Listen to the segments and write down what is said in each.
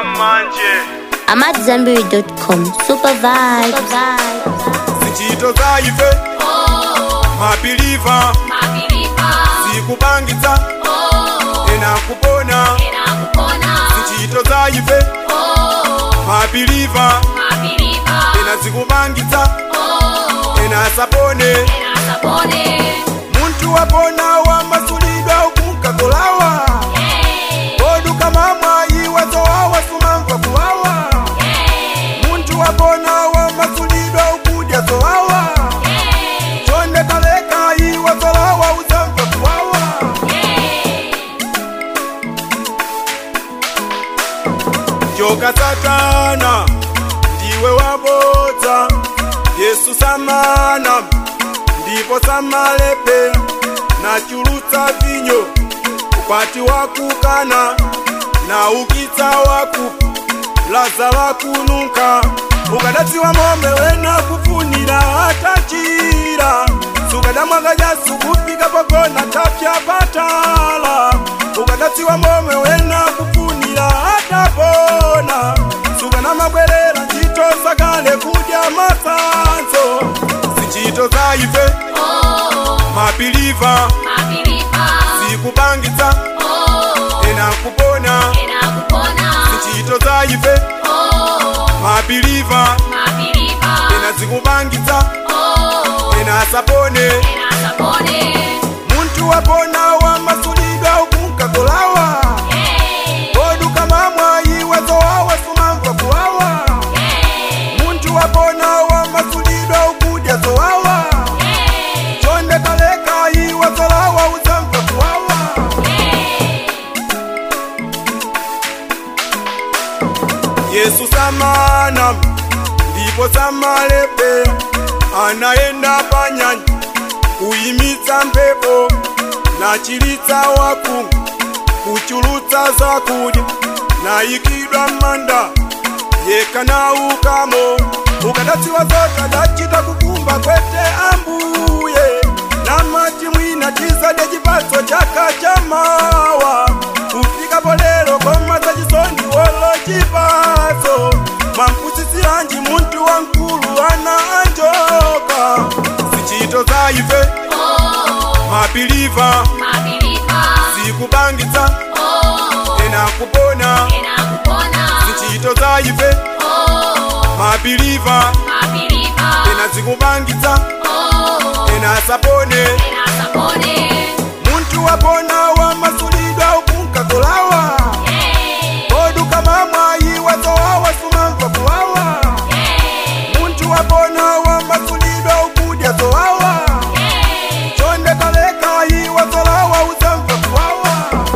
manje I'm at Zenberry.com. Super vibes. zichito zaife mapiliva zikupangitsa ena kupona zichito zaife mapiliva ena zikupangitsa ena sapone muntu wapona wamasulidwa ukunkakolawa oduka mamwa iwazowawa sumamva kuwawa muntu wapona wamasulidwa ukudya zowawa chonde kaleka iwazolawa uzamva kuwawa joka satana ndiwe wabodza yesu samana ndipo samalepe nachulutsa vinyo ukwati wakukana na ukitsa waku laza wakunuka ukadatsiwa momwe wena kufunira atachira sukadamwaga jasu kufika pagona tapya patala ukadatsiwa momwe wena kufunira atapona sukanamabwerera ntchito zakale kudya masanzo zichito zaife mapiliva zikupangitsa ena kupona zichito zaife mapiliva ena zikupangitsa ena sapone muntu wapona wamasulidwa ukunkakolawa oduka mamwa iwazowawa sumamva kuwawa muntu wapona wamasulidwa ukudya zowawa chonde kaleka iwazolawa uzamva kuwawa yesu samana ndipo samalepe anayenda panyanja kuyimitsa mphepo nachilitsa waku kuchulutsa zakudya nayikidwa m'manda yekanaukamo ukadatsiwa zote dachita kukumba kwete ambuye namati mwina chizadya chipatso chaka cha mawa kufikapo lero komaza chisondi wolo chipatso mampusisiranji muntu wankulu ana anjoka zichito zaife mapiliva zikupangitsa ena kupona zichito zaife mapiliva ena zikupangitsa ena sapone muntu wapona wamasulidwa ukunkakolawa oduka mamwa iwazowawa sumamva kuwawa muntu wapona wamasulidwa ukudya zowawa chonde kaleka iwazolawa uzamva kuwawa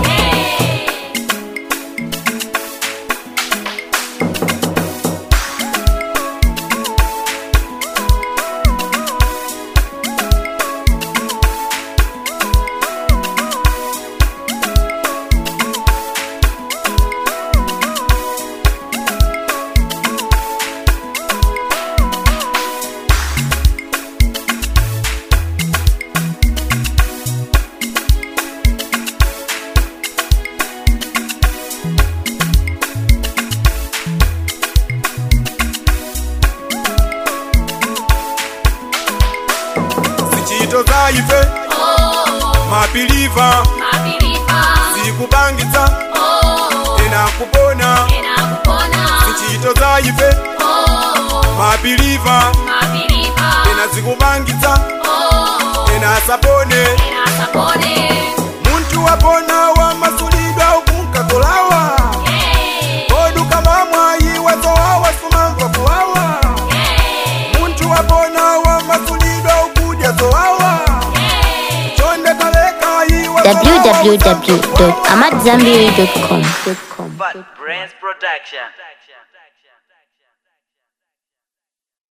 zichito zaife mapiliva zikupangitsa ena kupona zichito zaife mapiliva ena zikupangitsa ena sapone muntu wapona wamasulidwa ukunkakolawa oduka mamwa iwazowawa sumamva kuwawa muntu wapona wamasulidwa ukudya zowawa chonde kaleka iwazolawa www.amatzambiri.com. But Brains Production